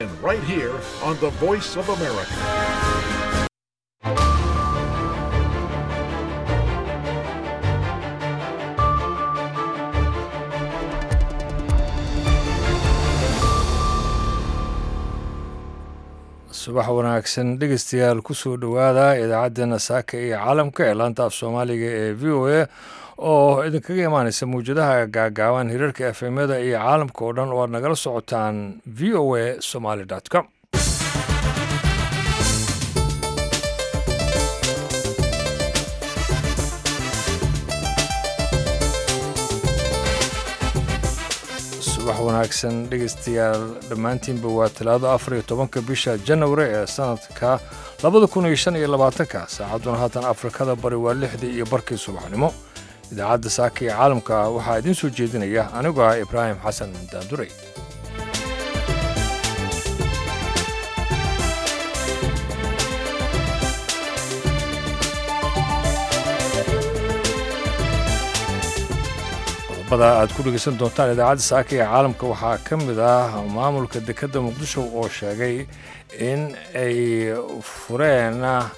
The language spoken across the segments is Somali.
right here on the Voice of America. subax wanaagsan dhegeystayaal kusoo dhowaada idaacaddeenna saaka iyo caalamka ee laanta af soomaaliga ee v o a oo idinkaga imaaneysa mawjadaha gaagaaban hirarka efemyada iyo caalamka oo dhan oo aad nagala socotaan v o a somaly com subax wanaagsan dhegeystayaal dhammaantiinba waa talaado afar iyo tobanka bisha janawari ee sanadka labada kun iyo shan iyo labaatanka saacadduna haatan afrikada bari waa lixdii iyo barkii subaxnimo idaacadda saaka iyo caalamka waxaa idiin soo jeedinaya anigoo ah ibraahim xasan daanduray aad ku dhegeysan doontaan idaacadda saaka ee caalamka waxaa ka mid ah maamulka dekedda muqdisho oo sheegay in ay fureen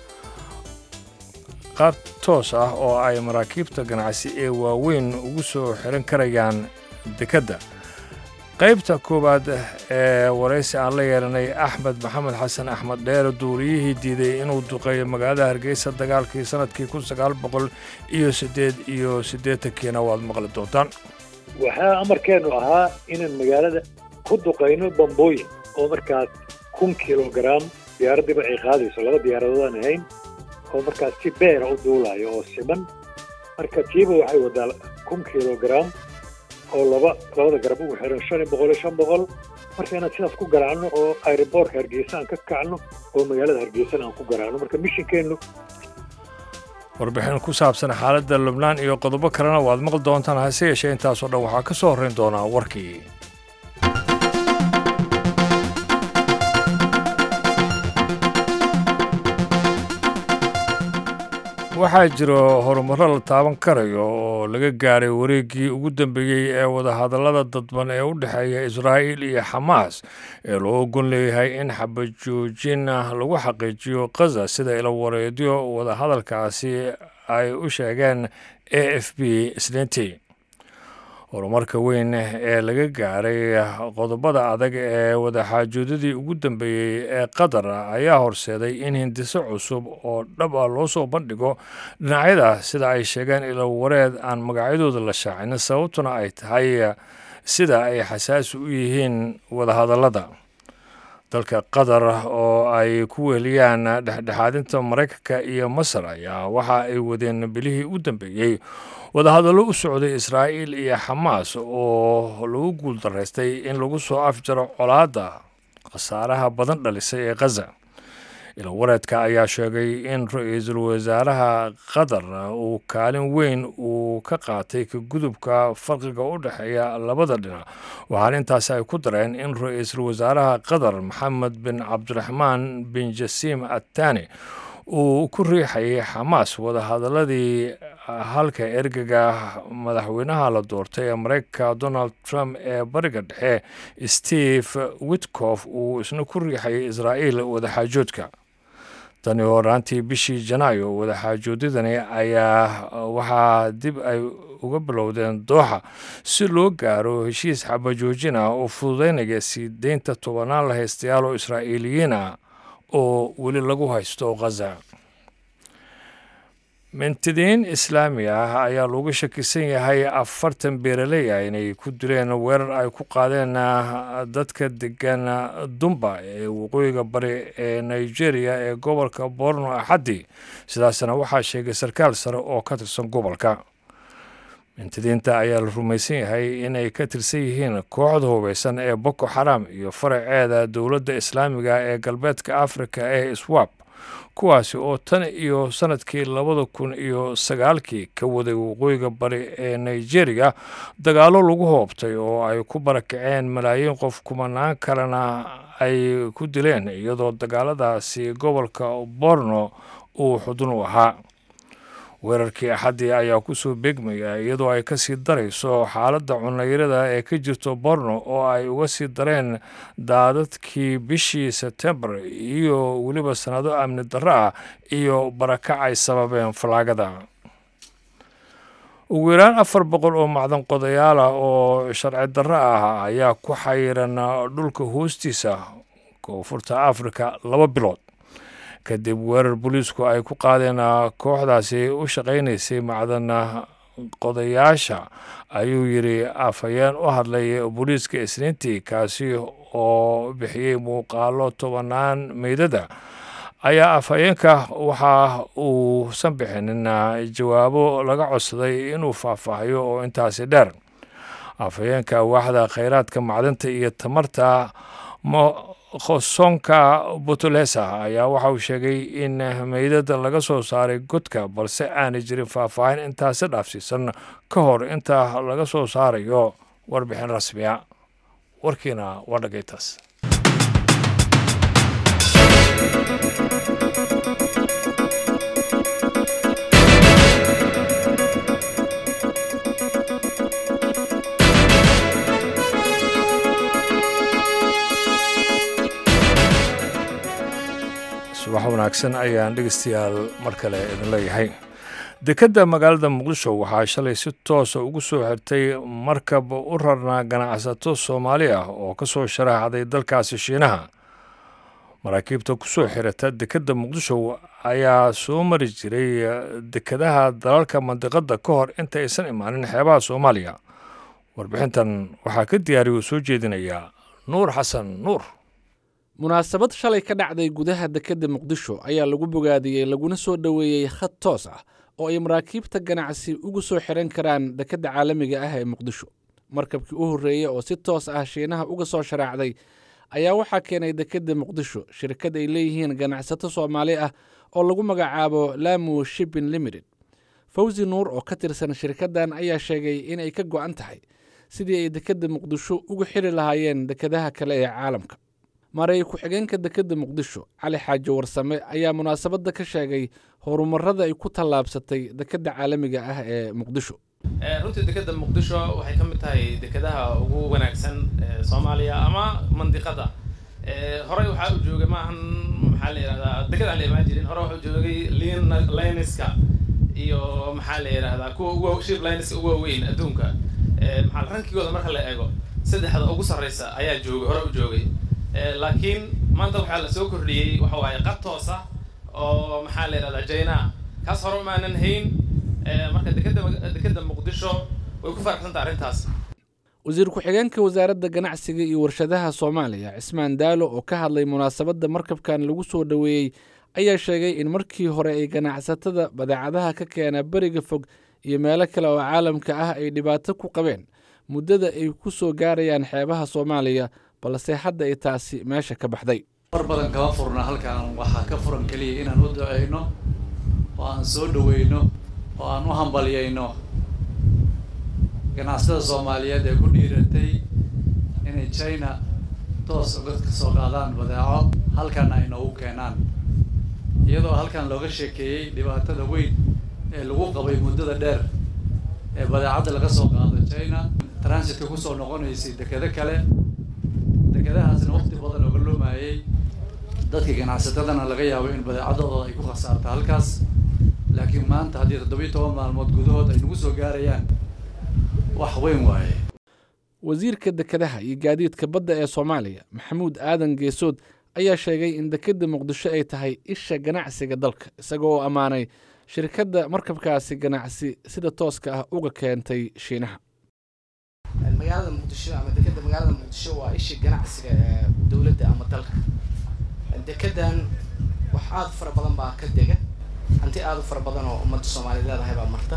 qaab toos ah oo ay maraakiibta ganacsi ee waaweyn ugu soo xiran karayaan dekedda qaybta koowaad ee waraysi aan la yeelanay axmed maxamed xasan axmed dheere duuliyihii diiday inuu duqeeyo magaalada hargeysa dagaalkii sanadkii kun sagaal boqol iyo siddeed iyo siddeetankiina waad maqli doontaan waxaa amarkeennu ahaa inaan magaalada ku duqayno bambooyin oo markaas kun kilogaram diyaaraddiiba ay qaadayso laba diyaaradoodaan ahayn oo markaas si beera u duulayo oo siman marka tiiba waxay wadaa kun kilogaram oo laba labada garab ugu xiran shan iyo boqol iyo shan boqol marka inaan sidaas ku garaacno oo aeroboortka hargeysa aan ka kacno oo magaalada hargeysana aan ku garaacno marka mishinkeennu warbixin ku saabsan xaaladda lubnaan iyo qodobo kalena waad maqli doontaan hase yeeshee intaasoo dhan waxaa ka soo horrayn doonaa warkii waxaa jiro horumarro la taaban karayo oo laga gaaray wareeggii ugu dambeeyey ee wadahadallada dadban ee u dhexeeya israa'iil iyo xamaas ee loo ogon leeyahay in xabajoojin lagu xaqiijiyo khaza sida ilawareedyo wadahadalkaasi ay u sheegeen a f b isniintii horumarka weyn ee laga gaaray qodobada adag ee wadaxaajoodadii ugu dambeeyey ee qatar ayaa horseeday in hindiso cusub oo dhab ah loo soo bandhigo dhinacyada sida ay sheegeen ilawareed aan magacyadooda la shaacin sababtuna ay tahay sida ay xasaasi u yihiin wadahadallada dalka qatar oo ay ku weheliyaan dhexdhexaadinta maraykanka iyo masar ayaa waxa ay wadeen bilihii u dambeeyey wadahadallo u socday israa'iil iyo xamaas oo lagu guuldaraystay in lagu soo afjaro colaadda khasaaraha badan dhalisay ee khaza ilawareedka ayaa sheegay in ra-iisul wasaaraha qatar uu kaalin weyn uu ka qaatay ka gudubka farqiga u dhexeeya labada dhinac waxaana intaasi ay ku dareen in ra-iisul wasaaraha qatar maxamed bin cabdiraxmaan bin jasiim attani uu ku riixayay xamaas wadahadaladii halka ergega madaxweynaha la doortay ee maraykanka donald trump ee bariga dhexe steve witkof uu isna ku riixayay israa'iil wadaxaajoodka tani horaantii bishii janaayo wadaxaajoodadani ayaa waxaa dib ay uga bilowdeen dooxa si loo gaaro heshiis xabajoojin ah oo fududeynaya sii deynta tobanaan la haystayaal oo israa'iiliyiin ah oo weli lagu haysto khaza mintidiin islaami ah ayaa looga shakisan yahay afartan beeraley ah inay ku dileen weerar ay ku qaadeen dadka degan dumba ee waqooyiga bari ee nigeria ee gobolka borno axaddi sidaasna waxaa sheegay sarkaal sare oo ka tirsan gobolka mintidiinta ayaa la rumaysan yahay inay ka tirsan yihiin kooxda hubeysan ee boko xaram iyo faraceeda dowladda islaamiga ee galbeedka afrika ee swab kuwaasi oo tan iyo sanadkii labada kun iyo sagaalkii ka waday waqooyiga bari ee nigeria dagaallo lagu hoobtay oo ay ku barakaceen malaayiin qof kumanaan kalena ay ku dileen iyadoo dagaaladaasi gobolka borno uu xudun u ahaa weerarkii axaddii ayaa kusoo beegmaya iyadoo ay kasii darayso xaaladda cunayrada ee ka jirto borno oo ay uga sii dareen daadadkii bishii sebtembar iyo weliba sanado amni darro ah iyo barakac ay sababeen falaagada ugu yaraan afar boqol oo macdan qodayaal ah oo sharci darro ah ayaa ku xayiran dhulka hoostiisa koonfurta afrika laba bilood kadib weerar booliisku ay ku qaadeen kooxdaasi u shaqaynaysay macdan qodayaasha ayuu yidhi afhayeen u hadlay booliiska isniintii kaasi oo bixiyey muuqaalo tobanaan meydada ayaa afhayeenka waxa uusan bixinin jawaabo laga codsaday inuu faahfaahiyo oo intaasi dheer afhayeenka waaxda khayraadka macdanta iyo tamarta khosonka butulesa ayaa waxa uu sheegay in meydada laga soo saaray godka balse aanay jirin faahfaahin intaasi dhaafsiisan ka hor inta laga soo saarayo warbixin rasmiya warkiina waa dhagaytaas subax wanaagsan ayaan dhegeystayaal mar kale idin leeyahay dekedda magaalada muqdisho waxaa shalay si toosa ugu soo xirtay markab u rarnaa ganacsato soomaali ah oo ka soo sharaxday dalkaasi shiinaha maraakiibta ku soo xirata dekedda muqdisho ayaa soo mari jiray dekedaha dalalka mandiqadda ka hor inta aysan imaanin xeebaha soomaaliya warbixintan waxaa ka diyaariya uu soo jeedinayaa nuur xasan nuur munaasabad shalay ka dhacday gudaha dekedda muqdisho ayaa lagu bogaadiyey laguna soo dhoweeyey khad toos ah oo ay maraakiibta ganacsi ugu soo xiran karaan dekedda caalamiga ah ee muqdisho markabkii u horreeyey oo si toos ah shiinaha uga soo sharaacday ayaa waxaa keenay dekedda muqdisho shirkad ay leeyihiin ganacsato soomaali ah oo lagu magacaabo lamu shipping limited fawzi nuur oo ka tirsan shirkaddan ayaa sheegay inay ka go'an tahay sidii ay dekedda muqdisho ugu xiri lahaayeen dekedaha kale ee caalamka maray ku-xigeenka dekedda muqdisho cali xaaji warsame ayaa munaasabadda ka sheegay horumarada ay ku tallaabsatay dekedda caalamiga ah ee muqdisho runtii dekedda muqdisho waxay ka mid tahay dekedaha ugu wanaagsan soomaaliya ama mandiqada horey waxaa u joogay maahan maxaa la yidhahdaa deked aan la imaan jirin hore waxaa u joogay lin liniska iyo maxaa la yidhahdaa kuwa ugu ship liniska ugu waaweyn adduunka maxaa rankigooda marka la eego saddexda ugu sarreysa ayaa joogay hore u joogay laakiin maanta waxaa la soo kordhiyey waxa waaye qad toosa oo maxaa la yidhahdaa jaina kaas hore umaanan hayn marka dekeda dekedda muqdisho way ku faraxsanta arrintaas wasiir ku-xigeenka wasaaradda ganacsiga iyo warshadaha soomaaliya cismaan daalo oo ka hadlay munaasabadda markabkan lagu soo dhoweeyey ayaa sheegay in markii hore ay ganacsatada badeecadaha ka keena beriga fog iyo meelo kale oo caalamka ah ay dhibaato ku qabeen muddada ay ku soo gaarayaan xeebaha soomaaliya balse hadda ay taasi meesha ka baxday mar badan kama furna halkan waxaa ka furan keliya inaan u duceyno oo aan soo dhaweyno oo aan u hambalyayno ganacsatada soomaaliyeed ee ku dhiiratay inay china toos uga kasoo qaadaan badeeco halkana ay noogu keenaan iyadoo halkan looga sheekeeyey dhibaatada weyn ee lagu qabay muddada dheer ee badeecadda laga soo qaado china transitka kusoo noqonaysay dekedo kale dekedahaasna waqti badan oga loomayay dadka ganacsatadana laga yaabo in badeecadooda ay ku khasaarta halkaas laakiin maanta haddii toddobiyo toban maalmood gudahood ay nagu soo gaarayaan wax weyn waaye wasiirka dekedaha iyo gaadiidka badda ee soomaaliya maxamuud aadan geesood ayaa sheegay in dekedda muqdisho ay tahay isha ganacsiga dalka isaga oo ammaanay shirkadda markabkaasi ganacsi sida tooska ah uga keentay shiinaha magaalada muqdisho ama dekedda magaalada muqdisho waa ishii ganacsiga ee dowladda ama dalka dekedan wax aada u fara badan baa ka dega hanti aada u fara badan oo ummadda soomaaliya leedahay baa marta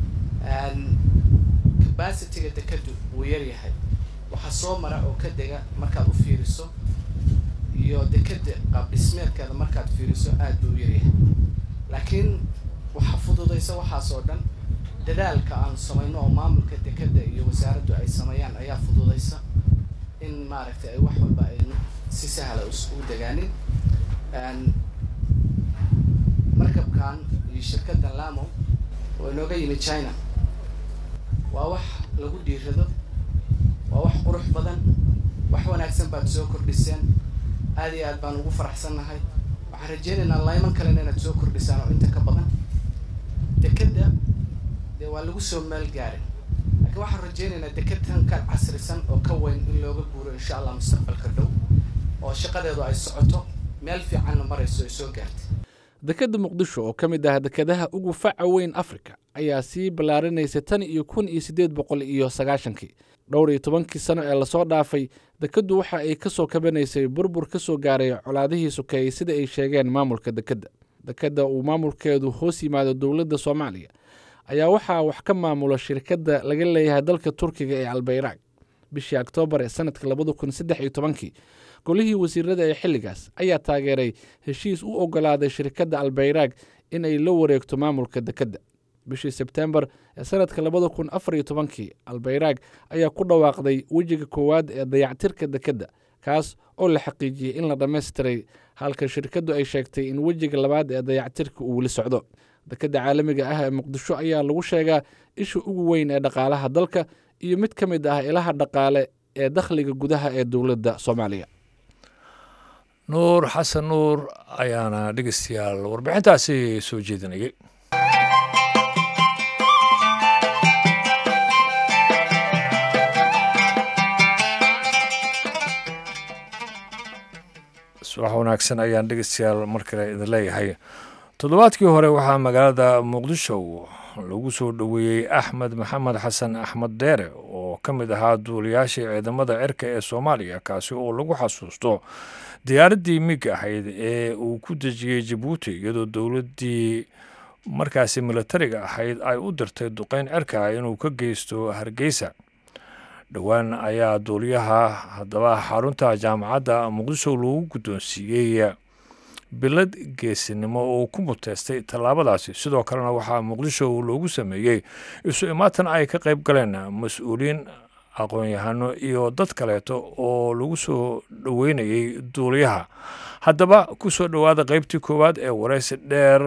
capacityga dekeddu wuu yaryahay waxaa soo mara oo ka dega markaad u fiiriso iyo dekedda qaab dhismeedkeeda markaad fiiriso aada buu u yaryahay laakiin waxaa fududaysa waxaas oo dhan dadaalka aan samayno oo maamulka dekedda iyo wasaaraddu ay sameeyaan ayaa fududaysa in maaragtay ay wax walba ay si sahla u degaanin markabkan iyo shirkaddan lamo oo inooga yimi china waa wax lagu dhiirado waa wax qurux badan wax wanaagsan baad soo kordhiseen aad iyo aad baan ugu faraxsannahay waxaan rajeynaynaa layman kalena inaad soo kordhisaan oo inta ka badan dekedda dee waa lagu soo meel gaarin laakiin waxaan rajeynaynaa deked tan ka casrisan oo ka weyn in looga guuro insha allah mustaqbalka dhow oo shaqadeedu ay socoto meel fiicanna marayso ay soo gaartay dekedda muqdisho oo ka mid ah dekedaha ugu faca weyn afrika ayaa sii ballaarinaysa tan iyo kun iyo siddeed boqol iyo sagaashankii dhowr iyo tobankii sano ee lasoo dhaafay dekeddu waxa ay ka soo kabanaysay burbur ka soo gaaray colaadihii sokeeyey sida ay sheegeen maamulka dekedda dekedda uu maamulkeedu hoos yimaado dowladda soomaaliya ayaa waxaa wax ka maamula shirkadda laga leeyahay dalka turkiga ee albayraag bishii oktoobar ee sanadka labada kun saddex iyo tobankii golihii wasiirada ee xilligaas ayaa taageeray heshiis u ogolaaday shirkadda albayraag in ay la wareegto maamulka dekedda bishii sebtembar ee sanadka labada kun afar iyo tobankii albayraag ayaa ku dhawaaqday wejiga koowaad ee dayactirka dekedda kaas oo la xaqiijiyey in la dhammaystiray halka shirkaddu ay sheegtay in wejiga labaad ee dayactirka uu weli socdo dekedda caalamiga ah ee muqdisho ayaa lagu sheegaa isha ugu weyn ee dhaqaalaha dalka iyo mid ka mid ah ilaha dhaqaale ee dakhliga gudaha ee dowladda soomaaliya nuur xasan nuur ayaana dhegeystayaal warbixintaasi soo jeedinayay subax wanaagsan ayaan dhegeystayaal mar kale idin leeyahay toddobaadkii hore waxaa magaalada muqdisho lagu soo dhoweeyey axmed maxamed xasan axmed deere oo ka mid ahaa duuliyaashii ciidamada cirka ee soomaaliya kaasi oo lagu xasuusto diyaaraddii mig ahayd ee uu ku dejiyey jabuuti iyadoo dowladdii markaasi militariga ahayd ay u dirtay duqeyn cirka inuu ka geysto hargeysa dhowaan ayaa duuliyaha haddaba xarunta jaamacadda muqdisho lagu guddoonsiiyey bilad geesinimo oo ku muteystay tallaabadaasi sidoo kalena waxaa muqdisho loogu sameeyey isu imaatan ay ka qayb galeen mas-uuliyiin aqoon-yahano iyo dad kaleeto oo lagu soo dhoweynayay duuliyaha haddaba ku soo dhowaada qeybtii koowaad ee wareysi dheer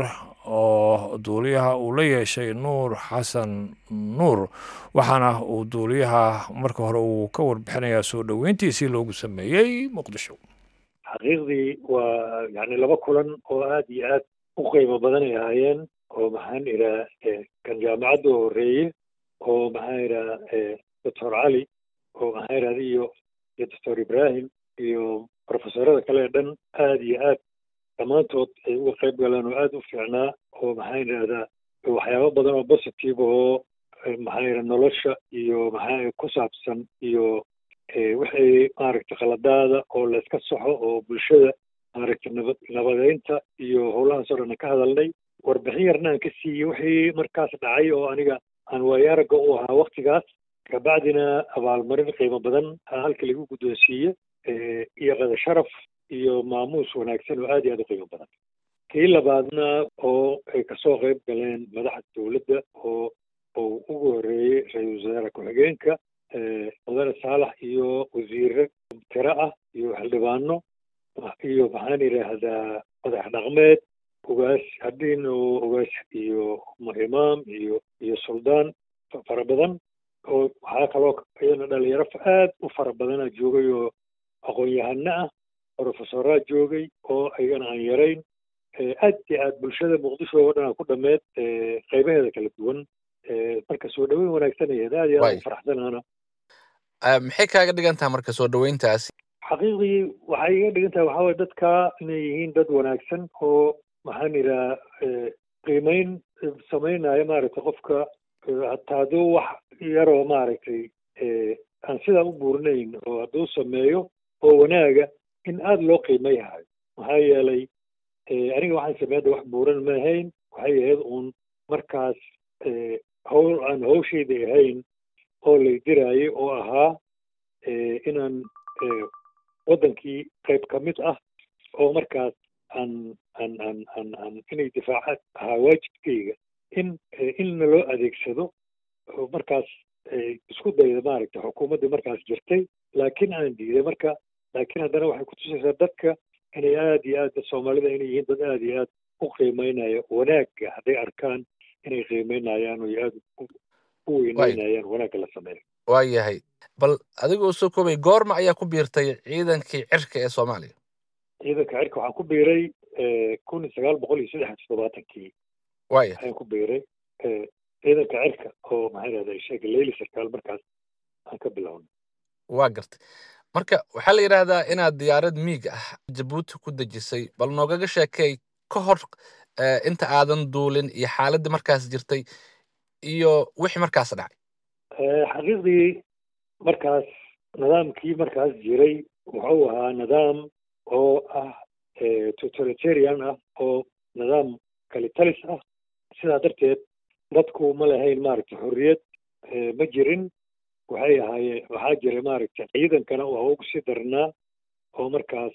oo duuliyaha uu la yeeshay nuur xasan nuur waxaana uu duuliyaha marka hore uu ka warbixinayaa soo dhoweyntiisii loogu sameeyey muqdisho xaqiiqdii waa yani laba kulan oo aad iyo aad u qiimo badan ay ahaayeen oo maxaan idhaa kan jaamacadda oo horreeye oo maxaan idhaa doctor cali oo maxaan idhahda iyo iyo doctor ibrahim iyo profesorada kale ee dhan aad iyo aad dhammaantood ay uga qayb galeen oo aad u fiicnaa oo maxaan idhahdaa waxyaabo badan oo positive oo maxaan idhaha nolosha iyo maxaa ku saabsan iyo wixii maaragtay khaladaada oo layska saxo oo bulshada maaragtay nabad nabadeynta iyo howlahaas oo dhan ka hadalnay warbixin yarna aan ka siiyey wixii markaas dhacay oo aniga aan waayo aragga u ahaa waktigaas kabacdina abaalmarin qiimo badan halka lagu guddoonsiiye iyo qada sharaf iyo maamuus wanaagsan oo aad iyo aad u qiimo badan kii labaadna oo ay kasoo qayb galeen madaxda dowladda oo oo ugu horreeyey ra-iisul wasaare ku-xigeenka mudane saalax iyo wasiire tiro ah iyo xildhibaano iyo maxaan idhaahdaa madax dhaqmeed ogaas hadhiin oo ogaas iyo imaam iyo iyo suldaan fara badan oo waxaa kaloo iyana dhalinyaro aad u fara badana joogay oo aqoon-yahano ah profesoraa joogay oo ayagana aan yarayn aad iyo aad bulshada muqdisho oo dhan ku dhameed qaybaheeda kala duwan marka soo dhaweyn wanaagsan ayaed aad iyo aad u faraxsanaana maxay kaaga dhigan tahay marka soo dhaweyntaasi xaqiiqdii waxay iga dhigan tahay waxaa waye dadka inay yihiin dad wanaagsan oo maxaan idhaha qiimeyn samaynaya maaragtay qofka hataa hadduu wax yaroo maaragtay aan sidaa u buurinayn oo hadduu sameeyo oo wanaaga in aada loo qiimayhayo maxaa yeelay aniga waxaan sameeyada wax buuran ma ahayn waxay ahayd uun markaas howl aan hawshayda ahayn oo lay diraayo oo ahaa inaan waddankii qayb ka mid ah oo markaas aan aan aan aan aan inay difaaca ahaa waajibkayga in inna loo adeegsado oo markaas isku dayda maaragtay xukuumaddii markaas jirtay laakiin aan diiday marka laakiin haddana waxay kutusaysaa dadka inay aad iyo aad soomaalida inay yihiin dad aad iyo aad u qiimeynaya wanaagga hadday arkaan inay qiimeynayaan oo aada u weyneynayaan wanaagga la sameeyo waa yahay bal adigoo soo koobay goorma ayaa ku biirtay ciidankii cirka ee soomaaliya ciidanka cirka waxaan ku biiray kun iyo sagaal boqol iyo saddex iyo toddobaatankii waaya ayaan ku biiray ciidanka cirka oo maxaa rahda sheega leyli sarkaal markaas aan ka bilownay waa gartay marka waxaa la yidhaahdaa inaad diyaarad miig ah jabuuti ku dejisay bal noogaga sheekay ka hor inta aadan duulin iyo xaaladii markaas jirtay iyo wixii markaas dhacay xaqiiqdii markaas nidaamkii markaas jiray wuxuu ahaa nidaam oo ah totalitarian ah oo nidaam kalitalis ah sidaa darteed dadku ma lahayn maaragtay xorriyad ma jirin waxay ahaayeen waxaa jiray maaragtay ciidankana waa ugu sii darnaa oo markaas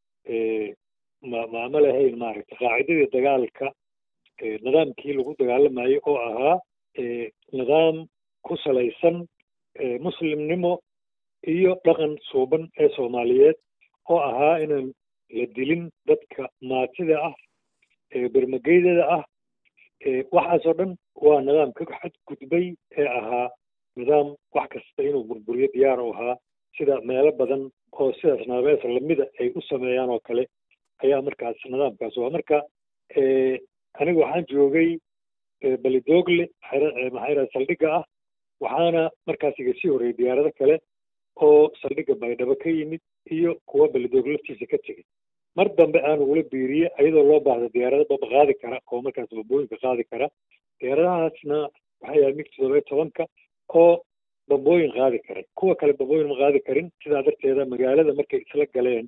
ma ma ma lahayn maaragtay qaacidadii dagaalka nidaamkii lagu dagaalamayay oo ahaa nidaam ku salaysan muslimnimo iyo dhaqan suuban ee soomaaliyeed oo ahaa inaan la dilin dadka maatida ah bermageydada ah waxaasoo dhan waa nidaam ka xadgudbay ee ahaa nidaam wax kasta inuu burburiyo diyaar u ahaa sida meelo badan oo sidaas naabees lamida ay u sameeyaan oo kale ayaa markaas nidaamkaas waa marka aniga waxaan joogay balidoogle maxaa yidhaha saldhigga ah waxaana markaas iga sii horreeyay diyaarado kale oo saldhigga baydhabo ka yimid iyo kuwa balidoogle laftiisa ka tegay mar dambe aan ugula biiriye ayadoo loo baahda diyaarado baba qaadi kara oo markaas bambooyinka qaadi kara diyaaradahaasna waxay yahay mig toddoba iyo tobanka oo bambooyin qaadi karay kuwa kale bambooyin ma qaadi karin sidaa darteeda magaalada markay isla galeen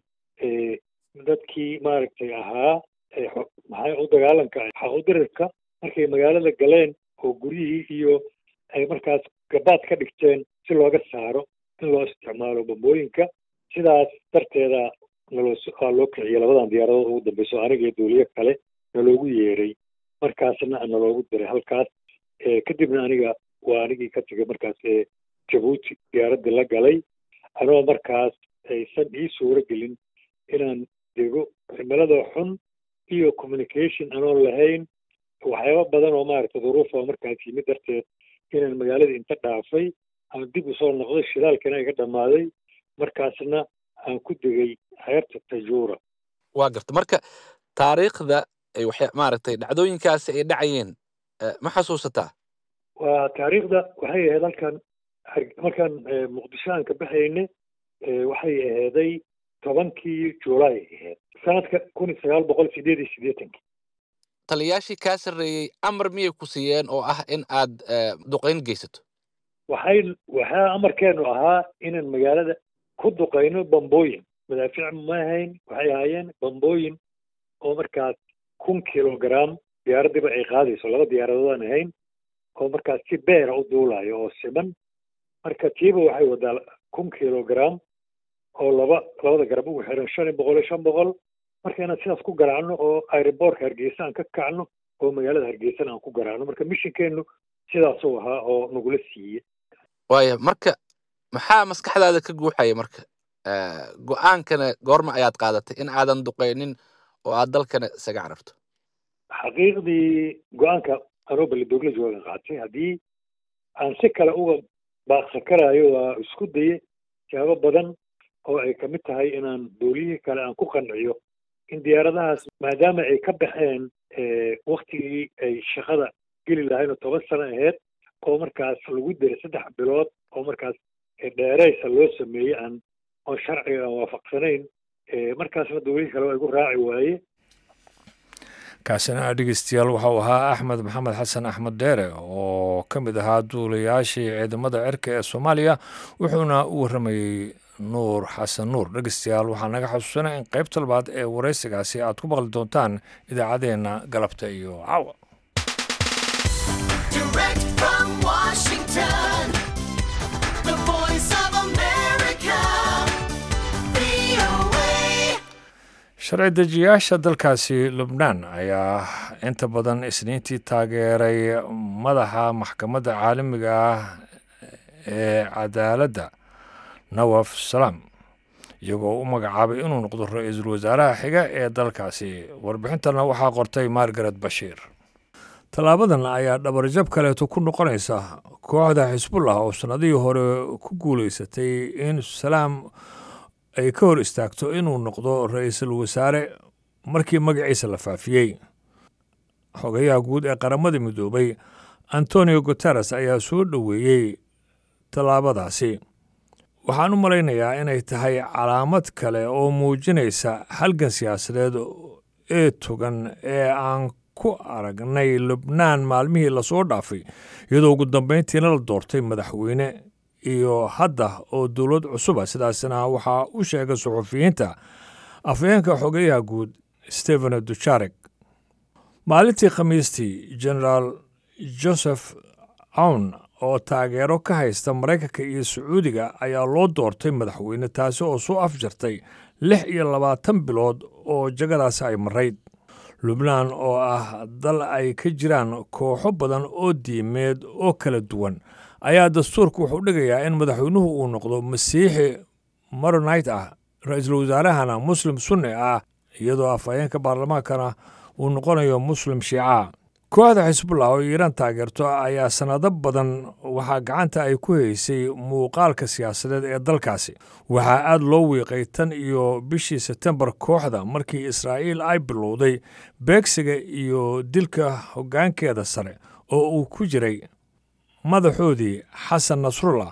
dadkii maaragtay ahaa maxaa u dagaalanka xaqudirirka markay magaalada galeen oo guryihii iyo ay markaas gabaad ka dhigteen si looga saaro in loo isticmaalo bambooyinka sidaas darteeda naloo loo kiciyay labadan diyaaradood ugu dambeyso aniga iyo duuliyo kale naloogu yeeray markaasna naloogu diray halkaas kadibna aniga waa anigii ka tegay markaas ee jabuuti diyaaraddii la galay anoo markaas aysan ii suuro gelin inaan dego cimilada xun iyo communication anoon lahayn waxyaaba badan oo maaragtay duruufa markaas yimid darteed inaan magaalada inta dhaafay aan dib usoo noqday shidaalkana iga dhammaaday markaasna aan ku degay xeerta tajuura waa garta marka taariikhda ay waxya maaragtay dhacdooyinkaasi ay dhacayeen ma xasuusataa waa taariikhda waxay ahayd halkan markaan muqdisho aan ka baxayne waxay aheeday tobankii juulaay ahayd sanadka kun iyo sagaal boqol sideed iyo siddeetankii taliyaashii kaa sarreeyey amar miyay ku siiyeen oo ah in aad duqayn geysato waxay waxaa amarkeenu ahaa inaan magaalada ku duqayno bambooyin madaafiic ma ahayn waxay ahaayeen bambooyin oo markaas kun kilogram diyaaraddiiba ay qaadayso laba diyaaradoodaan ahayn oo markaas si beera u duulayo oo siman marka tiiba waxay wadaa kun kilogram oo laba labada garab ugu xiran shan iyo boqol iyo shan boqol marka inaan sidaas ku garaacno oo aeroboortka hargeysa aan ka kacno oo magaalada hargeysana aan ku garaacno marka mishinkeenu sidaasuu ahaa oo nagula siiye waaya marka maxaa maskaxdaada ka guuxaya marka go-aankana goorma ayaad qaadatay in aadan duqaynin oo aad dalkana isaga cararto xaqiiqdii go-aanka anoo balidoogle joogan qaatay haddii aan si kale uga baaqsan karaayo waa isku daye jaabo badan oo ay kamid tahay inaan dooliyihii kale aan ku qanciyo in diyaaradahaas maadaama ay ka baxeen waktigii ay shaqada geli lahayn oo toban sano aheyd oo markaas lagu diray saddex bilood oo markaas dheereysa loo sameeyey aan oon sharciga aan waafaqsanayn markaasna dowlihii kale waa igu raaci waaye kaasina dhegeystayaal waxau ahaa axmed maxamed xasan axmed dheere oo ka mid ahaa duulayaashii ciidamada cirka ee soomaaliya wuxuuna u warramayey nuur xasan nuur dhegeystayaal waxaa naga xasuusanaya in qaybta labaad ee waraysigaasi aad ku maqli doontaan idaacaddeenna galabta iyo caawa sharci dejiyaasha dalkaasi lubnaan ayaa inta badan isniintii taageeray madaxa maxkamadda caalamiga ah ee cadaaladda nawaf salaam iyagoo u magacaabay inuu noqdo ra-iisul wasaaraha xiga ee dalkaasi warbixintana waxaa qortay margaret bashiir tallaabadan ayaa dhabarjab kaleeto ku noqonaysa kooxda xisbullah oo sannadihii hore ku guulaysatay in salaam ay ka hor istaagto inuu noqdo ra-iisul wasaare markii magaciisa la faafiyey xogayaha guud ee qaramada midoobay antonio guteres ayaa soo dhoweeyey tallaabadaasi waxaan u malaynayaa inay tahay calaamad kale oo muujinaysa halgan siyaasadeed ee togan ee aan ku aragnay lubnaan maalmihii lasoo dhaafay iyadoo ugu dambayntiina la doortay madaxweyne iyo hadda oo dowlad cusuba sidaasna waxaa u sheegay suxufiyiinta afhayeenka xogeyaha guud stephen dujarek maalintii khamiistii generaal joseph awn oo taageero ka haysta maraykanka iyo sacuudiga ayaa loo doortay madaxweyne taasi oo soo afjartay lix iyo labaatan bilood oo jagadaasi ay marayd lubnaan oo ah dal ay ka jiraan kooxo badan oo diimeed oo kala duwan ayaa dastuurka wuxuu dhigayaa in madaxweynuhu uu noqdo masiixi maronite ah ra-iisul wasaarahana muslim sunni ah iyadoo afhayeenka baarlamaankana uu noqonayo muslim shiica kooxda xisbullah oo iiraan taageerto ayaa sannado badan waxaa gacanta ay ku haysay muuqaalka siyaasadeed ee dalkaasi waxaa aad loo wiiqay tan iyo bishii sebtembar kooxda markii israa'iil ay bilowday beegsiga iyo dilka hoggaankeeda sare oo uu ku jiray madaxoodii xasan nasrullah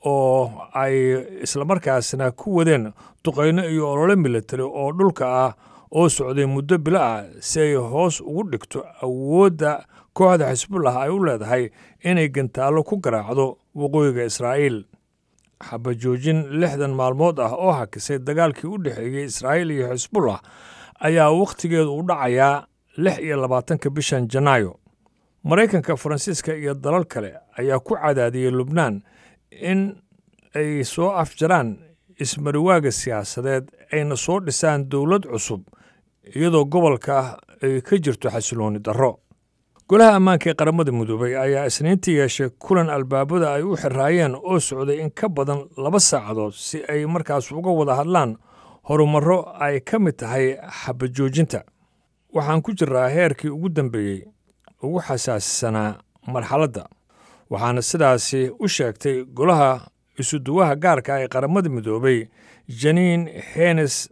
oo ay islamarkaasna ku wadeen duqayno iyo olole militari oo dhulka ah oo socday muddo bilo ah si ay hoos ugu dhigto awoodda kooxda xisbullah ay u leedahay inay gantaallo ku garaacdo waqooyiga israa'iil xabajoojin lixdan maalmood ah oo hakisay dagaalkii u dhexeeyey israa'iil iyo xisbullah ayaa wakhtigeedu u dhacayaa lix iyo labaatanka bishan janaayo maraykanka faransiiska iyo dalal kale ayaa ku cadaadiyey lubnaan in ay soo afjaraan ismariwaaga siyaasadeed ayna soo dhisaan dowlad cusub iyadoo gobolka ay ka jirto xasilooni darro golaha ammaanka ee qaramada midoobay ayaa isniintii yeeshay kulan albaabada ay u xiraayeen oo socday in ka badan laba saacadood si ay markaas uga wada hadlaan horumarro ay ka mid tahay xabajoojinta waxaan ku jiraa heerkii ugu dambeeyey ugu xasaasisanaa marxaladda waxaana sidaasi u sheegtay golaha isuduwaha gaarka ee qaramada midoobay janiin henes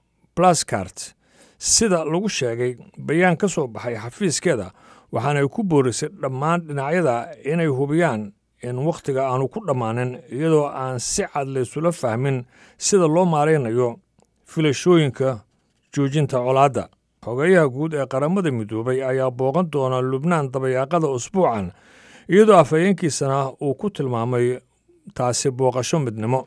blaskart sida lagu sheegay bayaan ka soo baxay xafiiskeeda waxaanay ku boorisay dhammaan dhinacyada inay hubiyaan in wakhtiga aanu ku dhammaanin iyadoo aan si cad laysula fahmin sida loo maaraynayo filashooyinka joojinta colaadda xogeyaha guud ee qaramada midoobay ayaa booqan doona lubnaan dabayaaqada usbuucan iyadoo afhayeenkiisana uu ku tilmaamay taasi booqasho midnimo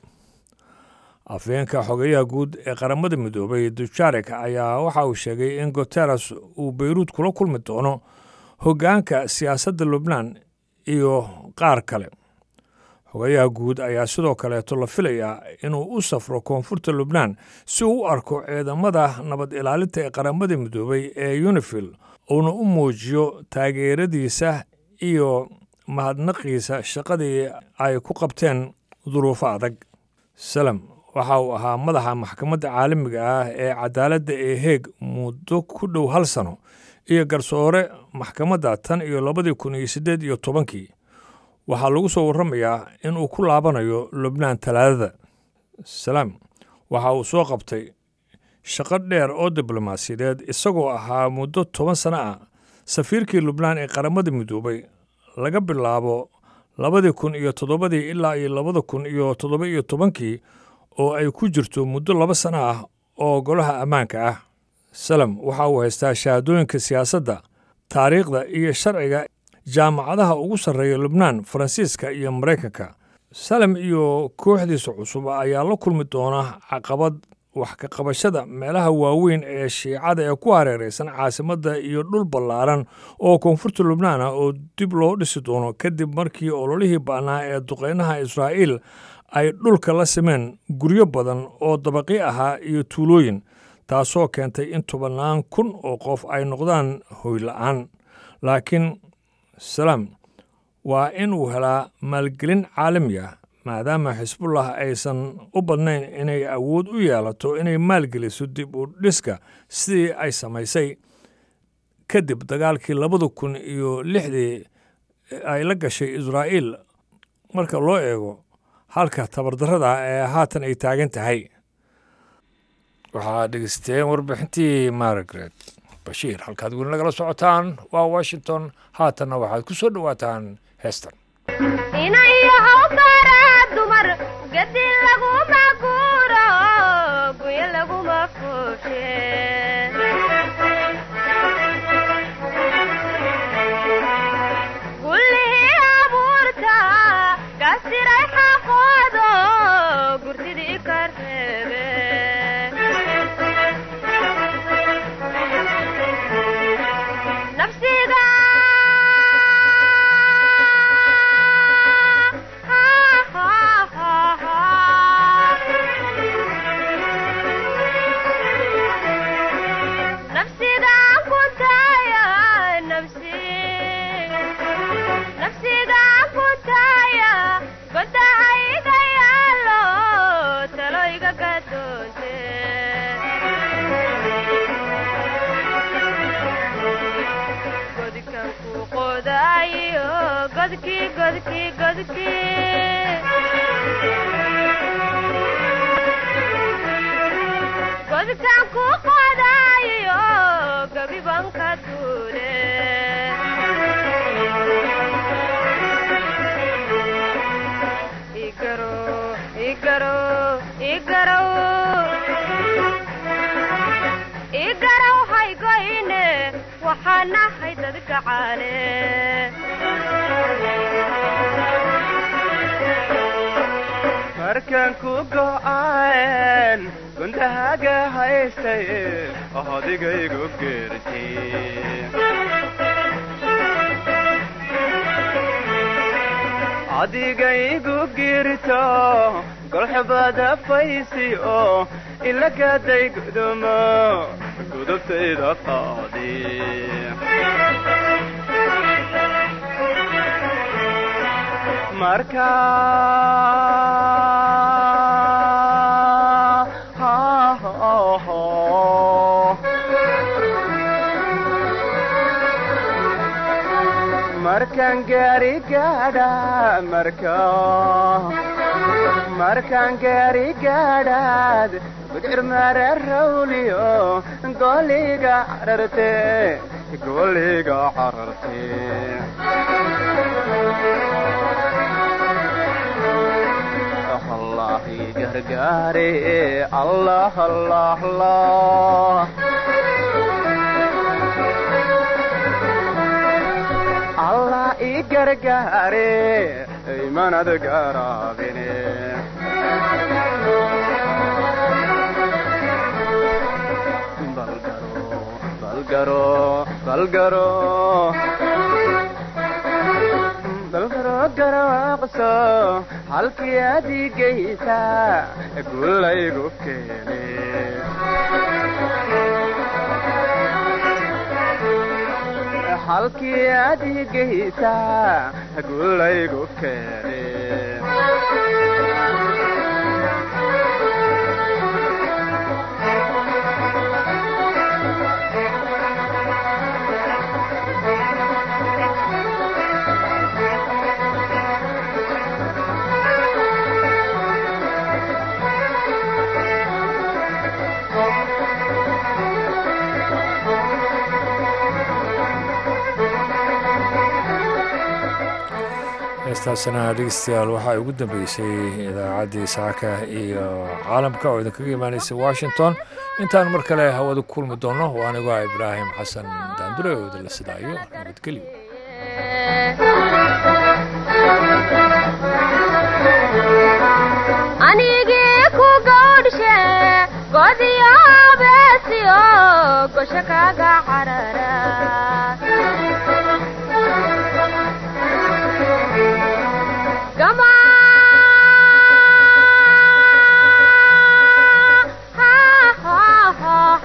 afhayeenka xogeyaha guud ee qaramada midoobay dujarek ayaa waxa uu sheegay in guteres uu beyruud kula kulmi doono hoggaanka siyaasadda lubnaan iyo qaar kale xogeyaha guud ayaa sidoo kaleeto la filayaa inuu u safro koonfurta lubnaan si uu u arko ciidamada nabad ilaalinta ee qaramada midoobay ee unifil uuna u muujiyo taageeradiisa iyo mahadnaqiisa shaqadii ay ku qabteen duruufo adag salem waxa uu ahaa madaxa maxkamadda caalamiga ah ee cadaaladda ee heeg muddo ku dhow hal sano iyo garsoore maxkamadda tan iyo labadii kun iyo siddeed iyo tobankii waxaa lagu soo warramayaa inuu ku laabanayo lubnaan talaadada salaam waxa uu soo qabtay shaqo dheer oo diblomaasiyadeed isagoo ahaa muddo toban sano ah safiirkii lubnaan ee qaramada midoobay laga bilaabo labadii kun iyo toddobadii ilaa iyo labada kun iyo toddoba iyo tobankii oo ay ku jirto muddo laba sano ah oo golaha ammaanka ah salem waxa uu haystaa shahaadooyinka siyaasadda taariikhda iyo sharciga jaamacadaha ugu sarreeya lubnaan faransiiska iyo maraykanka salem iyo kooxdiisa cusub ayaa la kulmi doona caqabad wax ka qabashada meelaha waaweyn ee shiicada ee ku hareeraysan caasimadda iyo dhul ballaaran oo koonfurta lubnaan ah oo dib loo dhisi doono kadib markii ololihii ba'naa ee duqeynaha israa'iil ay dhulka la simeen guryo badan oo dabaqi ahaa iyo tuulooyin taasoo keentay in tobannaan kun oo qof ay noqdaan hoyla'aan laakiin salaam waa in uu helaa maalgelin caalami ah maadaama xisbullah aysan u badnayn inay awood u yeelato inay maalgeliso dib u dhiska sidii ay samaysay kadib dagaalkii labada kun iyo lixdii ay la gashay israa'iil marka loo eego halka tabardarrada ee haatan ay taagan tahay waxaad dhegeysteen warbixintii margaret bashiir halkaad weli nagala socotaan waa washington haatanna waxaad ku soo dhowaataan heestan inayahow baraa dumar gadi laguma guuro guyo laguma fuushe gullihii abuurta gasiray xaqoodo gurtidii ka reebe nafsiga nafsigaan ku taaya nafsi nafsigaan ku taaya godahayga yaalo talo iga gadoonte godkan ku qodaayo godkii godkii godkii godkan ku qodaayo gabiban ka duule igaro igaro igaraw igaraw haygoyne waxaan nahay dad gacaale markaan ku go'aan gundahaga haystay ohodigaygu geertay adigaygu girto golxubada faysi oo ilagaday gudumo gudubtayda qaadi marka markaan gaari gaadha marka markaan gaari gaadhaad gudcir mare rawliyo goliga cararte goliga cararte allah i gargaare allah allah allah allah i gargaare imanad garaabine balgaro balgaro balgaro garaaqso halkii adigaysa gulaygu keene halkii adigaysa gulaygu keene heestaasina dhegeystayaal waxaa ugu dambeysay idaacaddii saaka iyo caalamka oo idinkaga imaanaysa washington intaan mar kale hawada ku kulmi doonno waa anigo ah ibraahim xasan daandure oo idinla sidaayo nabadgelyo anigii ku gawdhshe godiyo beesiyo gosho kaga carara gama ha ha ha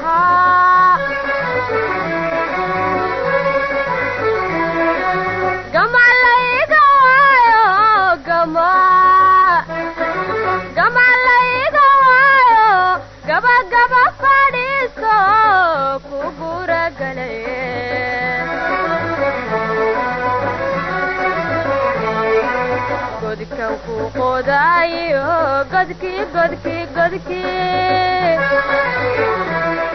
ha gama layga waayo gama gama layga waayo gaba gaba fadhiiso ku gura galaye godkan ku qodaayo godkii godkii godkii